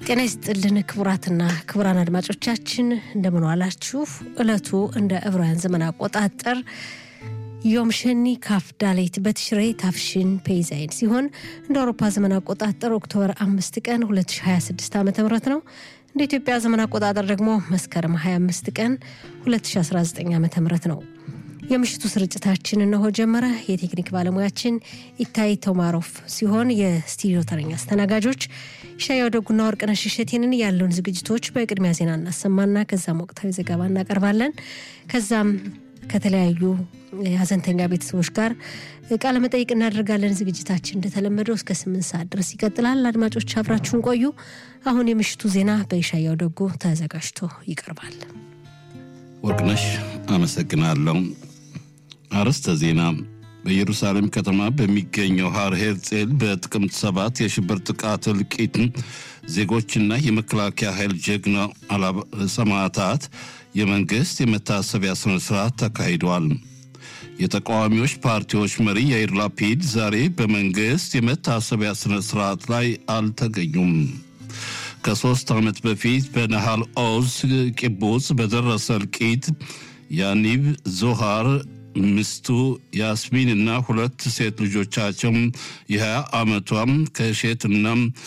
ጤና ይስጥልን ክቡራትና ክቡራን አድማጮቻችን እንደምን ዋላችሁ። ዕለቱ እንደ ዕብራውያን ዘመን አቆጣጠር ዮም ሸኒ ካፍ ዳሌት በትሽሬ ታፍሽን ፔይዛይን ሲሆን እንደ አውሮፓ ዘመን አቆጣጠር ኦክቶበር አምስት ቀን 2026 ዓ ም ነው። እንደ ኢትዮጵያ ዘመን አቆጣጠር ደግሞ መስከረም 25 ቀን 2019 ዓ ም ነው። የምሽቱ ስርጭታችን እነሆ ጀመረ። የቴክኒክ ባለሙያችን ኢታይ ቶማሮፍ ሲሆን የስቱዲዮ ተረኛ አስተናጋጆች ሻያው ደጉና ወርቅነሽ እሸቴንን ያለውን ዝግጅቶች በቅድሚያ ዜና እናሰማና ከዛም ወቅታዊ ዘገባ እናቀርባለን። ከዛም ከተለያዩ የሀዘንተኛ ቤተሰቦች ጋር ቃለ መጠይቅ እናደርጋለን። ዝግጅታችን እንደተለመደው እስከ ስምንት ሰዓት ድረስ ይቀጥላል። አድማጮች አብራችሁን ቆዩ። አሁን የምሽቱ ዜና በኢሻያው ደጉ ተዘጋጅቶ ይቀርባል። ወርቅነሽ አመሰግናለሁ። አርዕስተ ዜና በኢየሩሳሌም ከተማ በሚገኘው ሃር ሄርጼል በጥቅምት ሰባት የሽብር ጥቃት እልቂት ዜጎችና የመከላከያ ኃይል ጀግና ሰማዕታት የመንግሥት የመታሰቢያ ሥነ ሥርዓት ተካሂዷል። የተቃዋሚዎች ፓርቲዎች መሪ ያይር ላፒድ ዛሬ በመንግሥት የመታሰቢያ ሥነ ሥርዓት ላይ አልተገኙም። ከሦስት ዓመት በፊት በነሃል ኦዝ ቂቡጽ በደረሰ እልቂት ያኒብ ዞሃር ሚስቱ ያስሚን እና ሁለት ሴት ልጆቻቸው የ20 ዓመቷም ከሼትና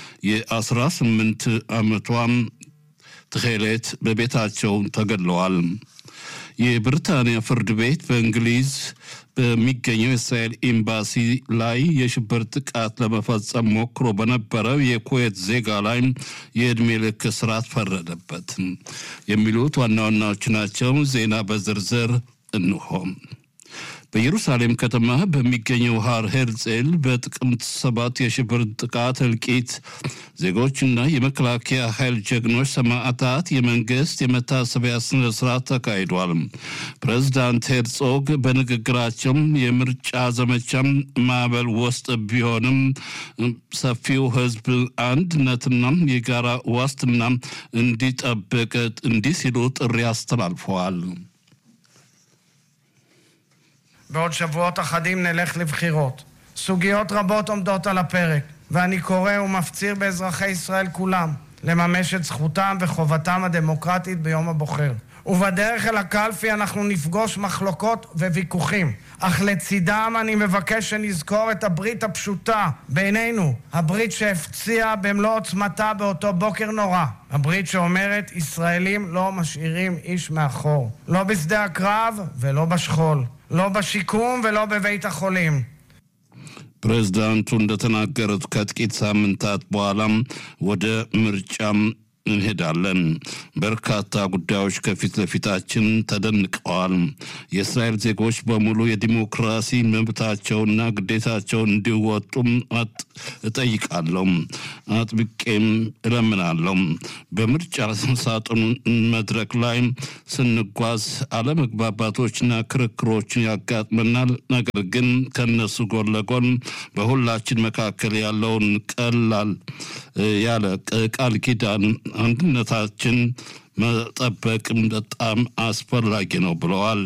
የ18 ዓመቷም ትኼሌት በቤታቸው ተገድለዋል። የብሪታንያ ፍርድ ቤት በእንግሊዝ በሚገኘው የእስራኤል ኤምባሲ ላይ የሽብር ጥቃት ለመፈጸም ሞክሮ በነበረው የኩዌት ዜጋ ላይ የዕድሜ ልክ እስራት ፈረደበት። የሚሉት ዋና ዋናዎች ናቸው። ዜና በዝርዝር እንሆም። በኢየሩሳሌም ከተማ በሚገኘው ሃር ሄርጼል በጥቅምት ሰባት የሽብር ጥቃት እልቂት ዜጎችና የመከላከያ ኃይል ጀግኖች ሰማዕታት የመንግስት የመታሰቢያ ስነ ስርዓት ተካሂዷል። ፕሬዚዳንት ሄርጾግ በንግግራቸው የምርጫ ዘመቻም ማዕበል ውስጥ ቢሆንም ሰፊው ሕዝብ አንድነትና የጋራ ዋስትና እንዲጠብቅ እንዲህ ሲሉ ጥሪ አስተላልፈዋል። בעוד שבועות אחדים נלך לבחירות. סוגיות רבות עומדות על הפרק, ואני קורא ומפציר באזרחי ישראל כולם לממש את זכותם וחובתם הדמוקרטית ביום הבוחר. ובדרך אל הקלפי אנחנו נפגוש מחלוקות וויכוחים, אך לצידם אני מבקש שנזכור את הברית הפשוטה בינינו, הברית שהפציעה במלוא עוצמתה באותו בוקר נורא. הברית שאומרת, ישראלים לא משאירים איש מאחור. לא בשדה הקרב ולא בשכול. לא בשיקום ולא בבית החולים. ፕሬዝዳንቱ እንደተናገሩት ከጥቂት ሳምንታት በኋላም ወደ ምርጫም እንሄዳለን። በርካታ ጉዳዮች ከፊት ለፊታችን ተደንቀዋል። የእስራኤል ዜጎች በሙሉ የዲሞክራሲ መብታቸውና ግዴታቸውን እንዲወጡም እጠይቃለሁ፣ አጥብቄም እለምናለሁ። በምርጫ ሳጥኑ መድረክ ላይ ስንጓዝ አለመግባባቶችና ክርክሮችን ያጋጥመናል። ነገር ግን ከነሱ ጎን ለጎን በሁላችን መካከል ያለውን ቀላል ያለ ቃል ኪዳን አንድነታችን መጠበቅም በጣም አስፈላጊ ነው ብለዋል።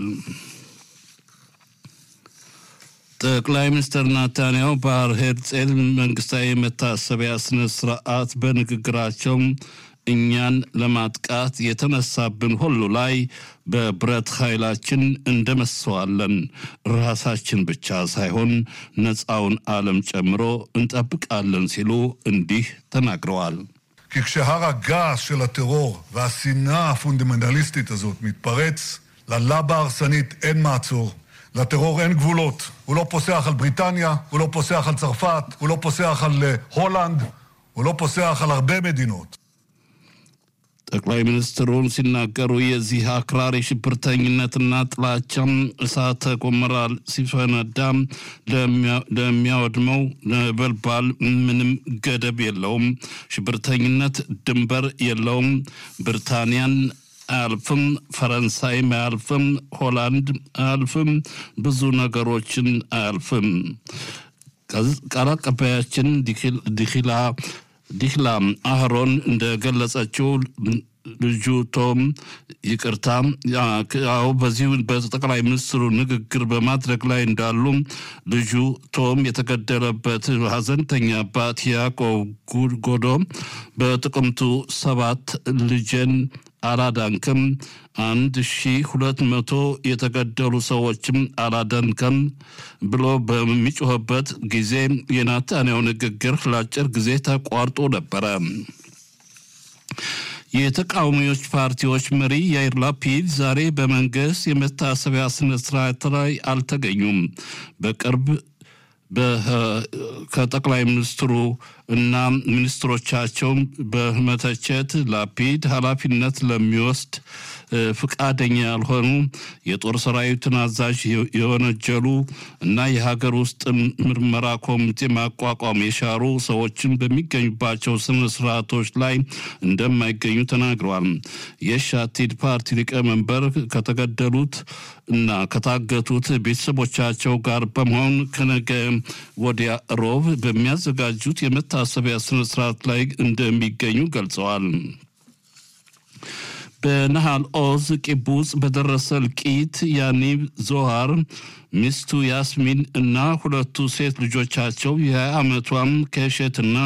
ጠቅላይ ሚኒስትር ናታንያሁ በሃር ሄርጼል መንግስታዊ መታሰቢያ ስነ ስርዓት በንግግራቸው እኛን ለማጥቃት የተነሳብን ሁሉ ላይ በብረት ኃይላችን እንደመሰዋለን። ራሳችን ብቻ ሳይሆን ነፃውን ዓለም ጨምሮ እንጠብቃለን ሲሉ እንዲህ ተናግረዋል። כי כשהר הגעש של הטרור והשנאה הפונדמנטליסטית הזאת מתפרץ, ללבה ההרסנית אין מעצור. לטרור אין גבולות. הוא לא פוסח על בריטניה, הוא לא פוסח על צרפת, הוא לא פוסח על הולנד, הוא לא פוסח על הרבה מדינות. ጠቅላይ ሚኒስትሩን ሲናገሩ የዚህ አክራሪ ሽብርተኝነትና ጥላቻም እሳተ ገሞራ ሲፈነዳ ለሚያወድመው ነበልባል ምንም ገደብ የለውም። ሽብርተኝነት ድንበር የለውም። ብሪታንያን አያልፍም፣ ፈረንሳይም አያልፍም፣ ሆላንድ አያልፍም፣ ብዙ ነገሮችን አያልፍም። ቃል አቀባያችን ዲኪላ ዲክላ አህሮን እንደገለጸችው ልጁ ቶም ይቅርታ ያው በዚሁ በጠቅላይ ሚኒስትሩ ንግግር በማድረግ ላይ እንዳሉ ልጁ ቶም የተገደለበት ሀዘንተኛ አባት ያዕቆብ ጎዶ በጥቅምቱ ሰባት ልጄን አላዳንክም፣ አንድ ሺ ሁለት መቶ የተገደሉ ሰዎችም አላዳንከም ብሎ በሚጮህበት ጊዜ የናታንያው ንግግር ለአጭር ጊዜ ተቋርጦ ነበረ። የተቃዋሚዎች ፓርቲዎች መሪ ያይር ላፒድ ዛሬ በመንግስት የመታሰቢያ ስነስርዓት ላይ አልተገኙም። በቅርብ ከጠቅላይ ሚኒስትሩ እና ሚኒስትሮቻቸው በመተቸት ላፒድ ኃላፊነት ለሚወስድ ፍቃደኛ ያልሆኑ የጦር ሰራዊትን አዛዥ የወነጀሉ እና የሀገር ውስጥ ምርመራ ኮሚቴ ማቋቋም የሻሩ ሰዎችን በሚገኙባቸው ስነ ስርዓቶች ላይ እንደማይገኙ ተናግረዋል። የሻቲድ ፓርቲ ሊቀመንበር ከተገደሉት እና ከታገቱት ቤተሰቦቻቸው ጋር በመሆን ከነገ ወዲያ ሮብ በሚያዘጋጁት የመታሰቢያ ስነስርዓት ላይ እንደሚገኙ ገልጸዋል። በነሃል ኦዝ ቂቡጽ በደረሰ እልቂት ያኒብ ዞሃር ሚስቱ ያስሚን እና ሁለቱ ሴት ልጆቻቸው የ20 ዓመቷም ከሸትና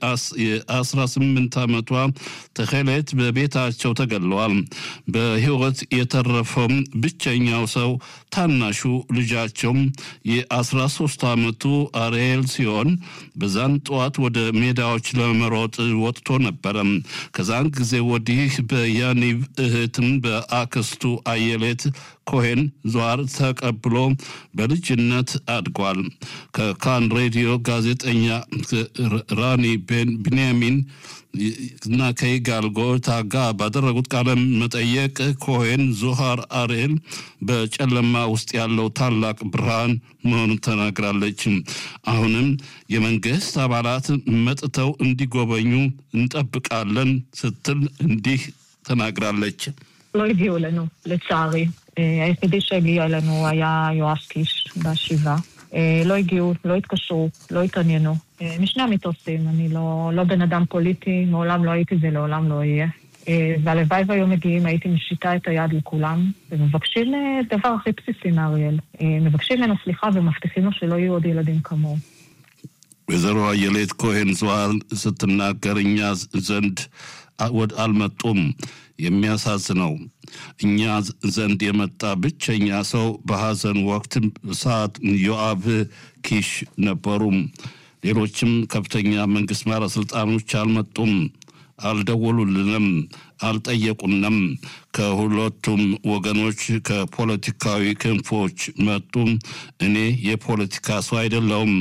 የ18 ዓመቷ ተኸሌት በቤታቸው ተገለዋል። በሕይወት የተረፈው ብቸኛው ሰው ታናሹ ልጃቸው የ13 ዓመቱ አርኤል ሲሆን በዛን ጠዋት ወደ ሜዳዎች ለመሮጥ ወጥቶ ነበረ። ከዛን ጊዜ ወዲህ በያኒብ እህትም በአክስቱ አየሌት ኮሄን ዟር ተቀብሎ በልጅነት አድጓል። ከካን ሬዲዮ ጋዜጠኛ ራኒ ቢንያሚን እና ከይጋል ጎታ ባደረጉት ቃለ መጠየቅ ኮሄን ዞሃር አርኤል በጨለማ ውስጥ ያለው ታላቅ ብርሃን መሆኑን ተናግራለች። አሁንም የመንግስት አባላት መጥተው እንዲጎበኙ እንጠብቃለን ስትል እንዲህ ተናግራለች። לא הגיעו אלינו, לצערי. היחידי שהגיע אלינו היה יואב קיש בשבעה. לא הגיעו, לא התקשרו, לא התעניינו. משני המטוסים, אני לא, לא בן אדם פוליטי, מעולם לא הייתי ולעולם לא אהיה. והלוואי והיו מגיעים, הייתי משיטה את היד לכולם, ומבקשים דבר הכי בסיסי מאריאל. מבקשים ממנו סליחה ומבטיחים לו שלא יהיו עוד ילדים כמוהו. ወይዘሮ አየሌት ኮሄን ዘዋር ስትናገር እኛ ዘንድ አልመጡም። የሚያሳዝነው እኛ ዘንድ የመጣ ብቸኛ ሰው በሐዘን ወቅት ሰዓት ዮአብ ኪሽ ነበሩ። ሌሎችም ከፍተኛ መንግስት ባለስልጣኖች አልመጡም፣ አልደወሉልንም፣ አልጠየቁንም። ከሁለቱም ወገኖች ከፖለቲካዊ ክንፎች መጡ። እኔ የፖለቲካ ሰው አይደለሁም።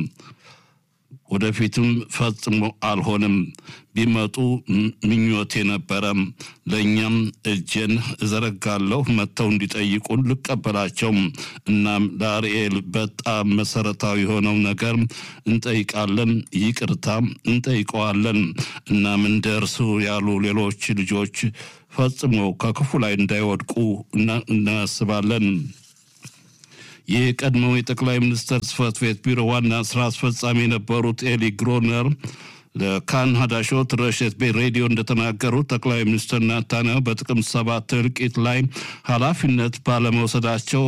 ወደፊትም ፈጽሞ አልሆንም። ቢመጡ ምኞቴ ነበረ። ለእኛም እጄን እዘረጋለሁ መጥተው እንዲጠይቁን ልቀበላቸው። እናም ለአርኤል በጣም መሰረታዊ የሆነው ነገር እንጠይቃለን፣ ይቅርታ እንጠይቀዋለን። እናም እንደ እርሱ ያሉ ሌሎች ልጆች ፈጽሞ ከክፉ ላይ እንዳይወድቁ እናስባለን። የቀድሞው የጠቅላይ ሚኒስትር ጽህፈት ቤት ቢሮ ዋና ስራ አስፈጻሚ የነበሩት ኤሊ ግሮነር ለካን ሀዳሾት ረሸት ቤት ሬዲዮ እንደተናገሩት ጠቅላይ ሚኒስትር ናታንያሁ በጥቅምት ሰባት እልቂት ላይ ኃላፊነት ባለመውሰዳቸው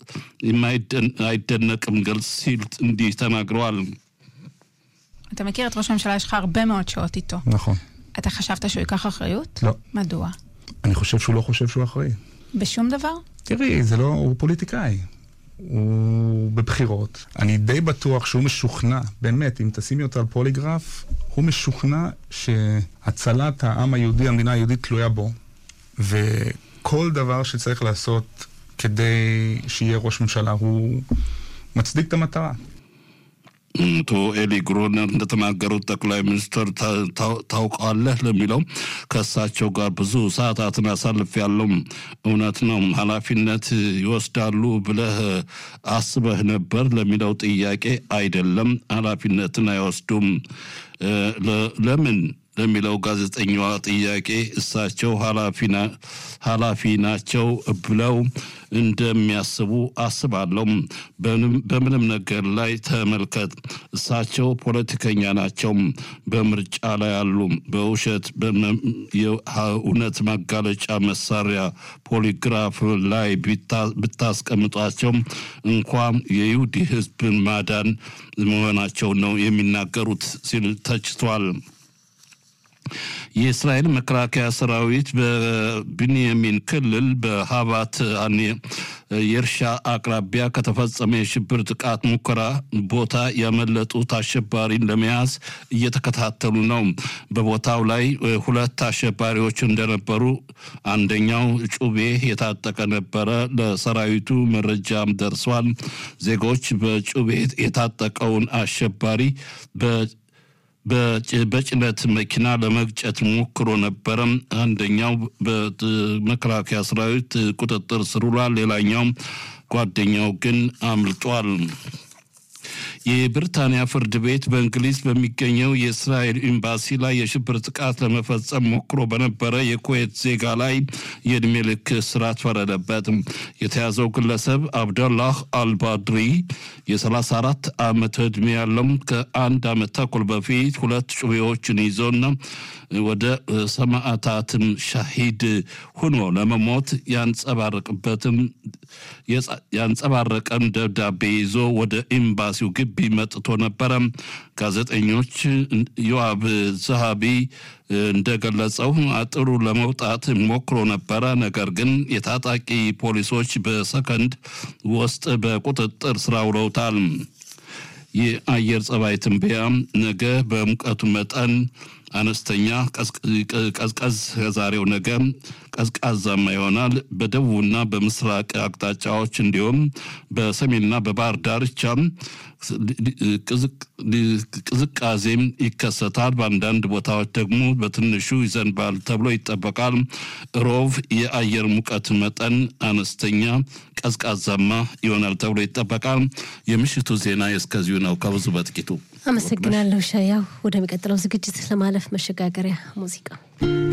አይደነቅም ግልጽ ሲል እንዲህ ተናግረዋል። אתה מכיר את ראש הממשלה, יש לך הרבה מאוד שעות איתו. נכון. אתה חשבת שהוא ייקח אחריות? לא. מדוע? אני חושב שהוא לא חושב שהוא אחראי. בשום דבר? תראי, זה לא... הוא פוליטיקאי. הוא בבחירות. אני די בטוח שהוא משוכנע, באמת, אם תשימי אותו על פוליגרף, הוא משוכנע שהצלת העם היהודי, המדינה היהודית, תלויה בו. וכל דבר שצריך לעשות כדי שיהיה ראש ממשלה, הוא מצדיק את המטרה. አቶ ኤሊ ግሮነር እንደተናገሩት ጠቅላይ ሚኒስትር ታውቃለህ ለሚለው ከእሳቸው ጋር ብዙ ሰዓታትን አሳልፍ ያለው እውነት ነው። ኃላፊነት ይወስዳሉ ብለህ አስበህ ነበር ለሚለው ጥያቄ አይደለም፣ ኃላፊነትን አይወስዱም። ለምን ለሚለው ጋዜጠኛዋ ጥያቄ እሳቸው ኃላፊ ናቸው ብለው እንደሚያስቡ አስባለሁ። በምንም ነገር ላይ ተመልከት፣ እሳቸው ፖለቲከኛ ናቸው። በምርጫ ላይ አሉ። በውሸት የእውነት ማጋለጫ መሳሪያ ፖሊግራፍ ላይ ብታስቀምጧቸው እንኳ የይሁዲ ሕዝብን ማዳን መሆናቸው ነው የሚናገሩት ሲል ተችቷል። የእስራኤል መከላከያ ሰራዊት በቢንያሚን ክልል በሀባት የእርሻ አቅራቢያ ከተፈጸመ የሽብር ጥቃት ሙከራ ቦታ ያመለጡት አሸባሪን ለመያዝ እየተከታተሉ ነው። በቦታው ላይ ሁለት አሸባሪዎች እንደነበሩ፣ አንደኛው ጩቤ የታጠቀ ነበረ። ለሰራዊቱ መረጃም ደርሷል። ዜጎች በጩቤ የታጠቀውን አሸባሪ በጭነት መኪና ለመግጨት ሞክሮ ነበረ። አንደኛው በመከላከያ ሰራዊት ቁጥጥር ስር ውሏል። ሌላኛው ጓደኛው ግን አምልጧል። የብሪታንያ ፍርድ ቤት በእንግሊዝ በሚገኘው የእስራኤል ኤምባሲ ላይ የሽብር ጥቃት ለመፈጸም ሞክሮ በነበረ የኩዌት ዜጋ ላይ የዕድሜ ልክ እስራት ፈረደበት። የተያዘው ግለሰብ አብደላህ አልባድሪ የ34 ዓመት ዕድሜ ያለው ከአንድ ዓመት ተኩል በፊት ሁለት ጩቤዎችን ይዞና ወደ ሰማዕታትም ሻሂድ ሆኖ ለመሞት ያንጸባረቅበትም ያንጸባረቀም ደብዳቤ ይዞ ወደ ኤምባሲው ግቢ መጥቶ ነበረ። ጋዜጠኞች ዮአብ ዘሃቢ እንደገለጸው አጥሩ ለመውጣት ሞክሮ ነበረ። ነገር ግን የታጣቂ ፖሊሶች በሰከንድ ውስጥ በቁጥጥር ስር አውለውታል። የአየር ጸባይ ትንበያ ነገ በሙቀቱ መጠን አነስተኛ ቀዝቀዝ ከዛሬው ነገ ቀዝቃዛማ ይሆናል። በደቡብና በምስራቅ አቅጣጫዎች እንዲሁም በሰሜንና በባህር ዳርቻ ቅዝቃዜም ይከሰታል። በአንዳንድ ቦታዎች ደግሞ በትንሹ ይዘንባል ተብሎ ይጠበቃል። ሮብ የአየር ሙቀት መጠን አነስተኛ ቀዝቃዛማ ይሆናል ተብሎ ይጠበቃል። የምሽቱ ዜና እስከዚሁ ነው። ከብዙ በጥቂቱ አመሰግናለሁ ሻያው። ወደሚቀጥለው ዝግጅት ለማለፍ መሸጋገሪያ ሙዚቃ